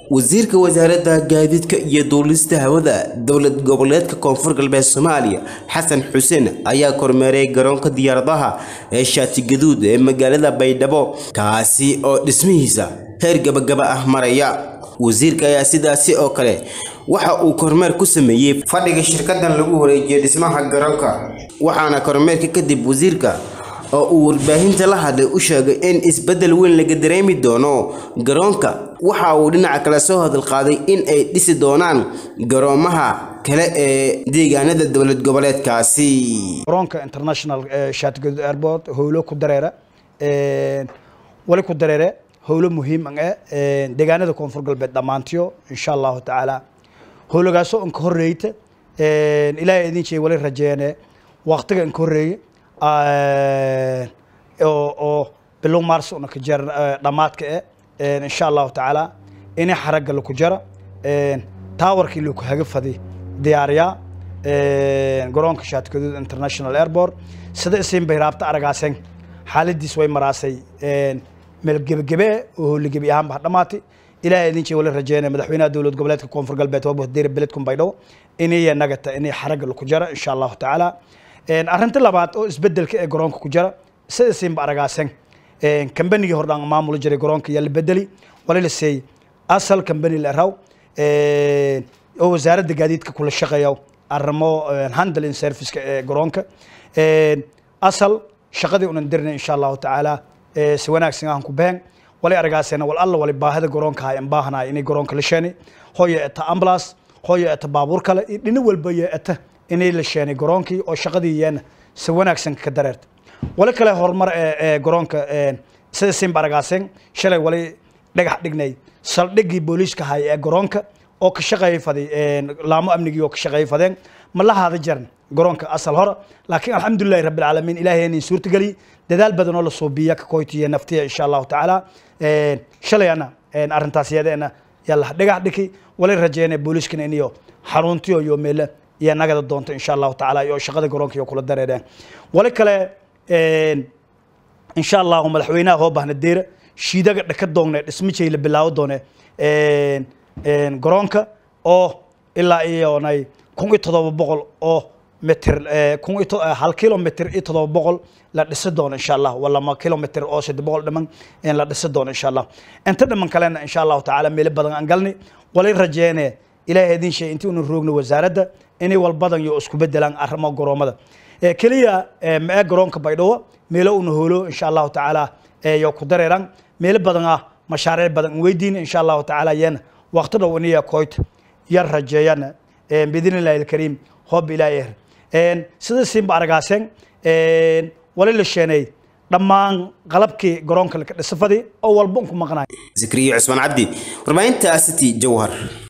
wasiirka wasaaradda gaadiidka iyo duulista hawada dowlad goboleedka koonfur galbeed soomaaliya xasan xuseen ayaa kormeeray garoonka diyaaradaha ee shaati gaduud ee magaalada baydhabo kaasi oo dhismihiisa heer gabagaba ah maraya wasiirka ayaa sidaasi oo kale waxa uu kormeer ku sameeyey fadhiga shirkadan lagu wareejiyay dhismaha garoonka waxaana kormeerka kadib wasiirka oo uu warbaahinta la hadlay u sheegay in isbeddel weyn laga dareemi doono garoonka waxa uu dhinaca kale soo hadalqaaday in ay dhisi doonaan garoomaha kale ee deegaanada dowlad goboleedkaasi garoonka international shaatigaduud airport howlo ku dareera wali ku dareere howlo muhiim ah deegaanada koonfur galbeed dhammaantiyo insha allahu tacaala howlagaasoo inka horreeyta ilaahay idin jeey wali rajeene waqtiga inka horreeye oo bilow mars una ka jar dhammaadka eh insha allahu tacaala inay xaragga laku jara taawarkii laku haga fadi diyaariyaa garoonka shaatikaduud international airport sida isiin bay raabta aragaaseen xaaladiis way maraasay meel gebagebe oo howligebi ahaanba dhammaatay ilaahay idin jee wali rajeynaya madaxweynaha dowlad goboleedka koonfur galbeed waa bohdeyra beledkun baydhabo inay nagata inay xaragga laku jara insha allahu tacaala arrinta labaad oo isbedelka ee garoonka ku jira sida siinba aragaaseen kambanigii hordhaan maamuli jiray garoonka yaa la bedeli wali la seeyey asal kambani la raw oo wasaaradda gaadiidka kula shaqeeya arrimo handling serviceka ee garoonka asal shaqadii unan dirnay insha allahu tacaala si wanaagsan aan ku behen wali aragaaseena wal alla wali baahida garoonka hay an baahanahay inay garoonka la sheenay hooyo eta ambulance hooyo eta baabuur kale iyo dhino walba yo eta inay la sheenay garoonkii oo shaqadii yeena si wanaagsan ka dareerta wali kale horumar ee garoonka sida simba aragaaseen shalay wali dhagax dhignay saldhiggii booliiska hay ee garoonka oo ka shaqeeyay faday laamo amnigii oo ka shaqeeyay fadeen ma la haada jaran garoonka asal hore laakiin alxamdulillahi rabbi alcaalamiin ilaahay inay suurtageliy dadaal badan oo la suubiya ka koytiya naftiya insha allahu tacaala shalayana arrintaas iyadeena yaa la dhagax dhiki wali rajeynaya booliiskana iniyo xaruntiyo iyo meele iyo nagada doonto insha allahu tacaala iyo shaqada garoonka iyo kula dareereen wali kale insha allahu madaxweynaha hoo bahna deera shiidaga dhaka doongne dhismijay la bilaawo doone garoonka oo ilaa iyonay kun iyo todoba boqol oo mitir kun iyo hal kilomitr iyo todoba boqol la dhisi doono insha allah walama kilomitr oo saddex boqol dhiman la dhisi doono insha allah inta dhiman kalena insha allahu tacaala meelo badan aan galnay wali rajeene ilaahay idin sheey intii unu roogno wasaaradda inay walbadan iyo isku bedelaan arrimo garoomada keliya mae garoonka baydhabo meelo una hoolo insha allahu tacaala yo ku dareeraan meelo badan ah mashaariic badan weydiin insha allahu tacaala yeena waqti dhow iniya koyta yar rajeeyana biidn illahi alkariim hoob ilaahi er sida siinba aragaaseen wali la sheenay dhammaan qalabkii garoonka laka dhisafadii oo walba unku maqnaay zikriyo cusmaan cabdi warbaahinta city jawhar